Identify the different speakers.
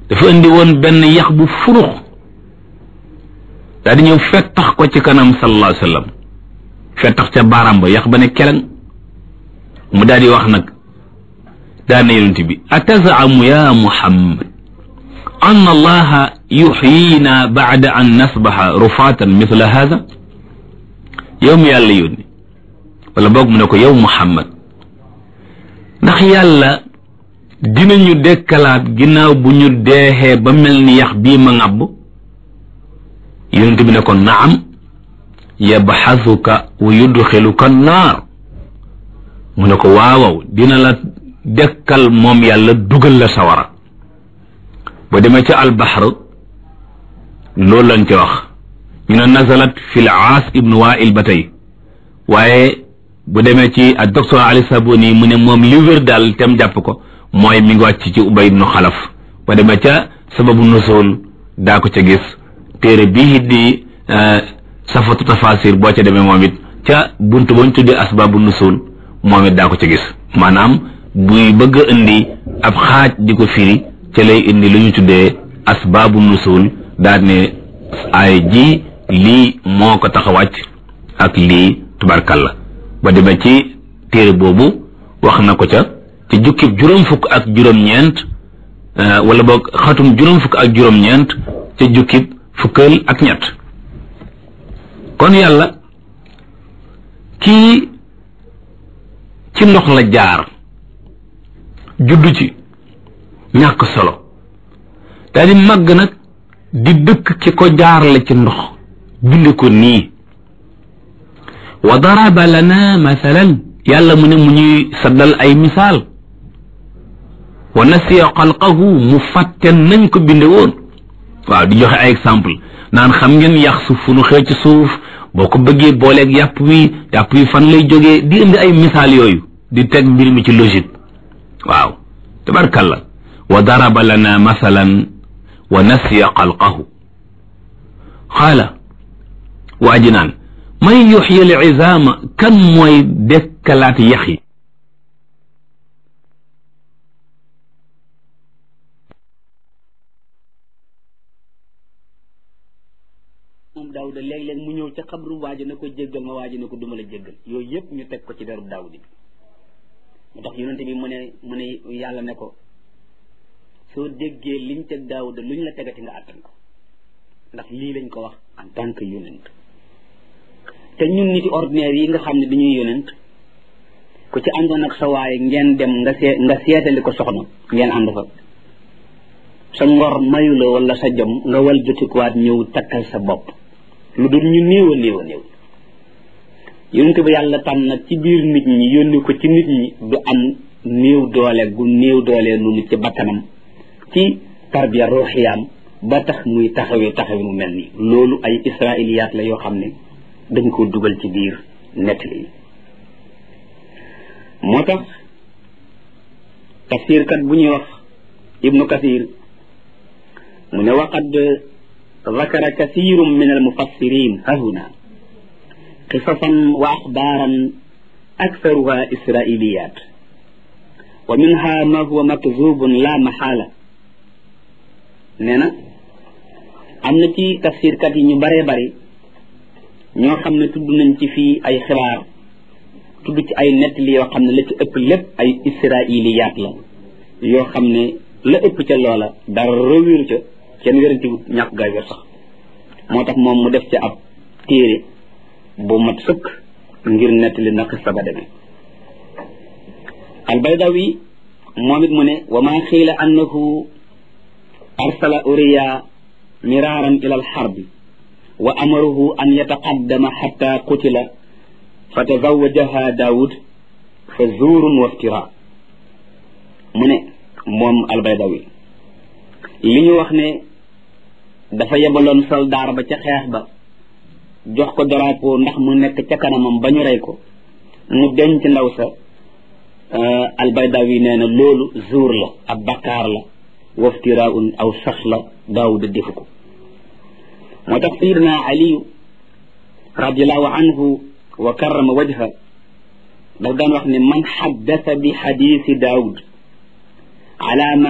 Speaker 1: dafa indi woon benn yax bu furux daa di ñëw fettax ko ci kanam sallallahu alayhi wa sallam fettax ca baaraam ba yax ba ne keleng mu daal di wax nag daa ne yonent bi atazamu ya muhammad an allaha yuxyina baada an nasbaxa rufaatan mithla hada yow mi yàlla yónni wala boog mu ne ko yow muhammad ndax yàlla dinañu dekkalaat ginnaaw bu ñu deexee ba mel ni yax bii ma ŋàbb yonent bi ne ko naam yabxasuka wa yudxiluka naar mu ne ko waawaw dina la dekkal moom yàlla dugal la sawara ba demee ca albaxar loolu lañ ca wax ñu ne nazalat fi l aas ibnu wail ba tey waaye bu demee ci ak docteur ali saboni mu ne moom li wér daal tem jàpp ko mooy mi ngi wàcc ci ubay ibnu xalaf ba demee ca sababu nusul daa ko ca gis téere bii di safatu tafasir boo ca demee moom it ca bunt bañ tuddee asbaabu nusul moom it daa ko ca gis maanaam buy bëgg a indi ab xaaj di ko firi ca lay indi lu ñu tuddee asbaabu nusul daal ne ay ji lii moo ko tax a wàcc ak lii tubarkalla ba demee ci téere boobu wax na ko ca ci jukkib juróom fukk ak juróom-ñeent wala boog xatum juróom fukk ak juróom-ñeent ca jukkib fukkal ak ñett kon yàlla kii ci ndox la jaar juddu ci ñàkk solo daal di màgg nag di dëkk ki ko jaarale ci ndox bind ko nii wa daraba lana mathalan yàlla mu ne mu ñuy saddal ay misaal wa nasiya xalqahu mu fàtte nañ ko binde woon waaw di joxe ay exemple naan xam ngeen yax su fu nu xëy ci suuf boo ko bëggee booleeg yàpp wi yàpp wi fan lay jógee di indi ay misaal yooyu di teg mbir mi ci logique waaw tabarkalla wa daraba lana mathalan wa nasiya xalqahu xaala waa ji naan man yuxyi al izaama kan mooy dekkalaat yax yi
Speaker 2: moom daawuda léeg-léeg mu ñëw ca xabru waaji na ko jéggal ma waaji ne ko duma la jéggal yooyu yëpp ñu teg ko ci derub daawud bi mu tax yonente bi mu ne mu ne yàlla ne ko soo déggee liñ teg daawuda luñ la tegati nga àttan ko ndax lii lañ ko wax en tant que yonent te ñun niti ordinaire yi nga xam ne dañuy yonent ku ci àndoon ak sa waaye ngeen dem nga see nga seetali ko soxna ngeen ànd fa sa ngor mayu la wala sa jom nga wal jotikuwaat ñëw takkal sa bopp lu dul ñu néew a néew a néew yonent ba yàlla tànn nag ci biir nit ñi yónni ko ci nit ñi du am néew doole gu néew doole noonu ci bakkanam ci tarbiya ruuxiyaam ba tax muy taxawee taxawee mu mel nii loolu ay israiliyaat la yoo xam ne dañ ko dugal ci biir nettali yi moo tax tafsirkat bu ñuy wax ibnu kathir mu ne waqad zakara kathirum min almufassirin hahuna qisasan wa axbaaran aktharuha israiliyat wa minha ma huwa makzubun la maxaala nee na am na ci tafsirkat yi ñu baree bari ñoo xam ne tudd nañ ci fii ay xibaar tudd ci ay nettali yoo xam ne la ci ëpp lépp ay israiliyaat la yoo xam ne la ëpp ca loola dara wéru ca kenn wéranti ñàkk gaay wér sax moo tax moom mu def ca ab téere bu mat sëkk ngir nettali na xista ba demee albaydawi moom it mu ne wa maa xiila annahu arsala uriya miraaran ila alxarbi wa amaruhu an yataqaddama xatta qutila fa tazawajaha daawud fa zuurun wa iftira mu ne moom albaydawi li ñu wax ne dafa yebaloon soldaar ba ca xeex ba jox ko drapeau ndax mu nekk ca kanamam ba ñu rey ko mu denc ndaw sa albaydawi nee na loolu zuur la ab bakkaar la waftiraun aw sax la daawuda defu ko moo tax sayidna aliyu radiallahu anhu wa karrama wajha daf daan wax ne man xaddasa bi xadiisi daawud ala